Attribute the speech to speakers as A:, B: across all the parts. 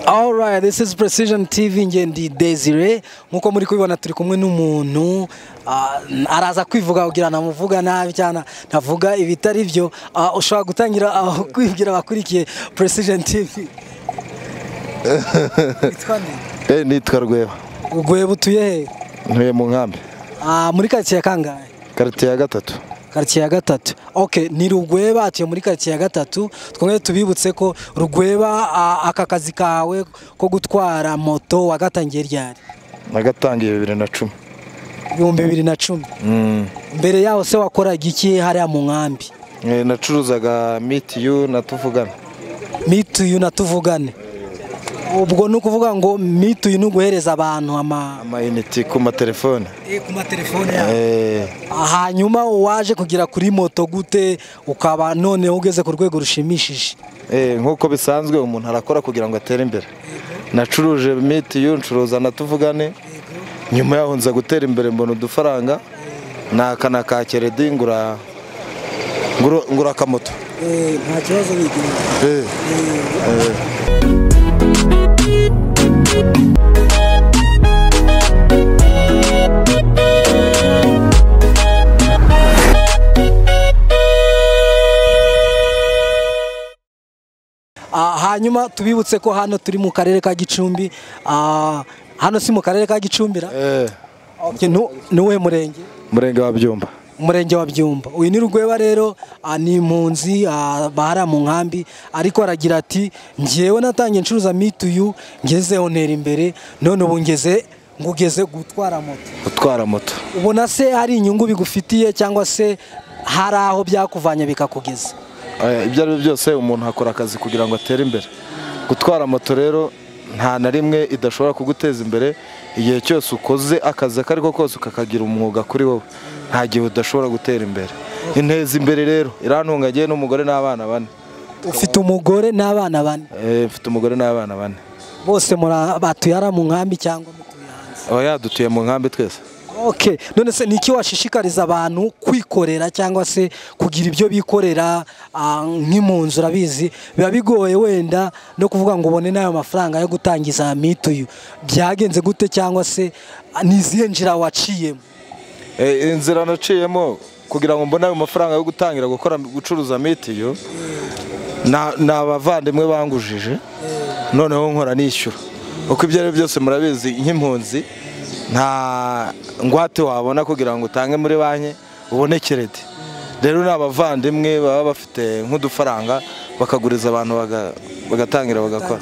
A: Hi, this is Precision TV ngendi Desire nkuko muri kubibona turi kumwe n'umuntu ah, araza kwivuga kugira namuvuga nabi cyane navuga ibitari byo Ah, ushobora gutangira aho kwibwira abakurikiye Precision TV Witwa nde?
B: Eh, nitwa Rweba
A: Ubwo butuye he
B: ntuye mu nkambi
A: Ah, muri karitsiye ya kangahe
B: karitiye ya gatatu
A: karitsiye ya gatatu okay ni rugweba atuye muri karitsiye ya gatatu twongere tubibutse ko rugweba ah, aka kazi kawe ko gutwara moto wagatangiye ryari
B: nagatangiye bibiri na cumi
A: ibihumbi bibiri na cumi
B: Mm.
A: mbere yaho se wakoraga iki hariya mu nkambi
B: Eh, nacuruzaga mitiyu na tuvugana
A: mituyu na tuvugane ubwo ni ukuvuga ngo mituyu ni uguhereza abantu ama
B: amayiniti ku matelefone
A: ku matelefone
B: Eh,
A: hanyuma waje kugera kuri moto gute ukaba noneho ugeze ku rwego rushimishije
B: eh, nk'uko bisanzwe umuntu arakora kugira ngo atere imbere nacuruje mitiyu ncuruza na tuvugane nyuma yaho nza gutera imbere mbona udufaranga naka na ka keredi ngura ngura- ngura akamoto
A: nta kibazo bigira
B: Eh. Eh.
A: Ah, hanyuma tubibutse ko hano turi mu karere ka gicumbi Ah, hano si mu karere ka gicumbi ra?
B: Eh.
A: Okay, nu- ni uwuhe murenge
B: murenge wa byumba
A: umurenge wa byumba uyu ni rugweba rero ah, ni impunzi ah, bahara mu nkambi ariko aragira ati ngewe natangiye ncuruza mituyu ngezeho ntera imbere none ubu ngeze ngugeze gutwara moto
B: utwara moto
A: ubona se hari inyungu bigufitiye cyangwa se hari aho byakuvanye bikakugeza
B: Eh, ibyo ari byo byose umuntu akora akazi kugira ngo atere imbere gutwara moto rero nta na rimwe idashobora kuguteza imbere igihe cyose ukoze akazi ako ari ko kose ukakagira umwuga kuri wowe nta gihe udashobora gutera imbere inteza imbere rero irantungagiye n'umugore n'abana bane
A: ufite umugore n'abana bane
B: Eh, mfite umugore n'abana bane
A: bose muri- batuye hariya mu nkambi cyangwa mutuye hanze
B: aba yadutuye mu nkambi twese
A: okay none se ni iki washishikariza abantu kwikorera cyangwa se kugira ibyo bikorera ah, nk'impunzi urabizi biba bigoye wenda no kuvuga ngo ubone n'ayo mafaranga yo gutangiza mituyu byagenze gute cyangwa se ah, ni izihe nzira waciyemo
B: Eh, inzira naciyemo kugira ngo mbone ayo mafaranga yo gutangira gukora gucuruza mitiyu na- ni abavandimwe bangujije noneho nkora nishyura uko ibyo ari byo byose murabizi nk'impunzi nta ngwate wabona kugira ngo utange muri banki ubone keredi rero ni abavandimwe baba bafite nk'udufaranga bakaguriza abantu baga- bagatangira bagakora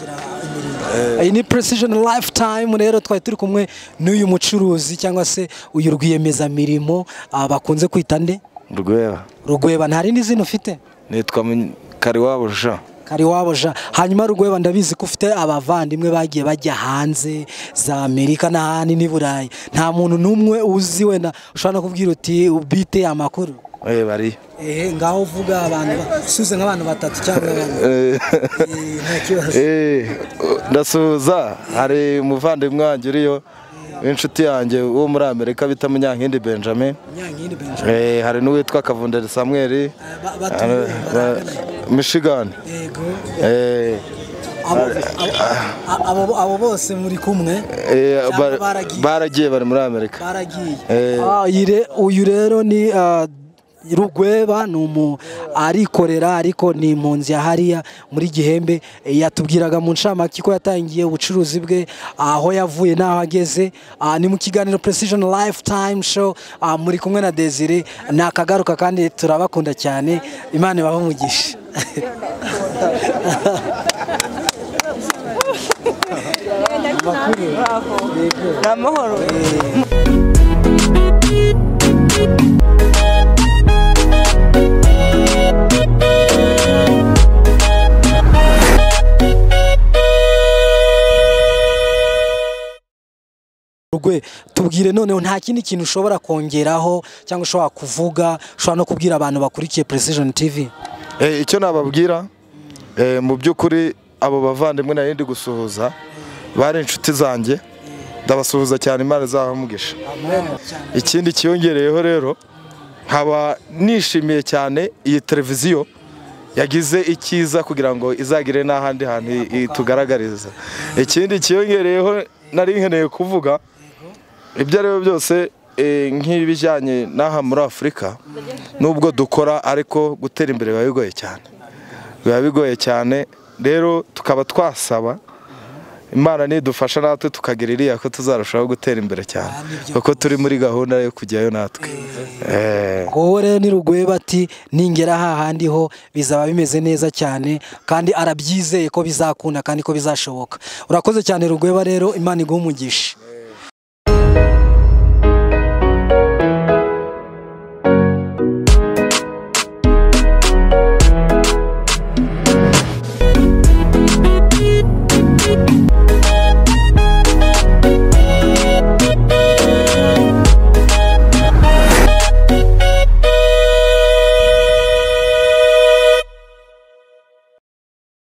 A: iyi ni precision lifetime rero twari turi kumwe n'uyu mucuruzi cyangwa se uyu rwiyemezamirimo ah, bakunze kwita nde
B: rwera
A: rugweba nta rindi zina ufite
B: nitwa Mu- kariwabo jean
A: kariwabo jean hanyuma rugweba ndabizi ko ufite abavandimwe bagiye bajya hanze za amerika n'ahandi n'i burayi nta muntu n'umwe uzi wenda ushobora no kubwira uti ubite amakuru
B: Eh, bariya
A: ehe ngaho uvuga abantu usubize nk'abantu batatu cyangwa bane
B: Eh, ndasuhuza hari umuvandimwe wanjye uriyo w'inshuti yanjye wo muri amerika bita munyankindi benjamin Eh, hari n'uwitwa kavunderi samweri michigan
A: abo bose muri kumwe Cyangwa baragiye.
B: baragiye bari muri amerika
A: baragiye
B: Eh.
A: Ah, iyi re- uyu rero ni ah, rugweba ni umu arikorera ariko ni impunzi ya hariya muri gihembe Eh, yatubwiraga mu ncamake ko yatangiye ubucuruzi bwe aho yavuye n'aho ageze Ah, ni mu kiganiro precision lifetime show Ah, muri kumwe na desire ni akagaruka kandi turabakunda cyane imana ibahe umugisha
C: ni amahoro
A: rugwe tubwire noneho nta kindi kintu ushobora kongeraho cyangwa ushobora kuvuga ushobora no kubwira abantu bakurikiye precision tv
B: Eh, icyo nababwira eh, mu by'ukuri abo bavandimwe nari ndi gusuhuza bari inshuti zanjye ndabasuhuza cyane imana izabamugisha ikindi kiyongereyeho rero nkaba nishimiye cyane iyi televiziyo yagize icyiza kugira ngo izagire n'ahandi hantu i- itugaragariza ikindi cyiyongereyeho nari nkeneye kuvuga ibyo ari byo byose eh, nk'ibijyanye n'aha muri afurika nubwo dukora ariko gutera imbere biba bigoye cyane biba bigoye cyane rero tukaba twasaba imana nidufasha natwe tukagira iriya ko tuzarushaho gutera imbere cyane kuko turi muri gahunda yo kujyayo natwe Eh.
A: wowe rero ni rugweba ati ningera hahandi ho bizaba bimeze neza cyane kandi arabyizeye ko bizakunda kandi ko bizashoboka urakoze cyane rugweba rero imana iguha umugisha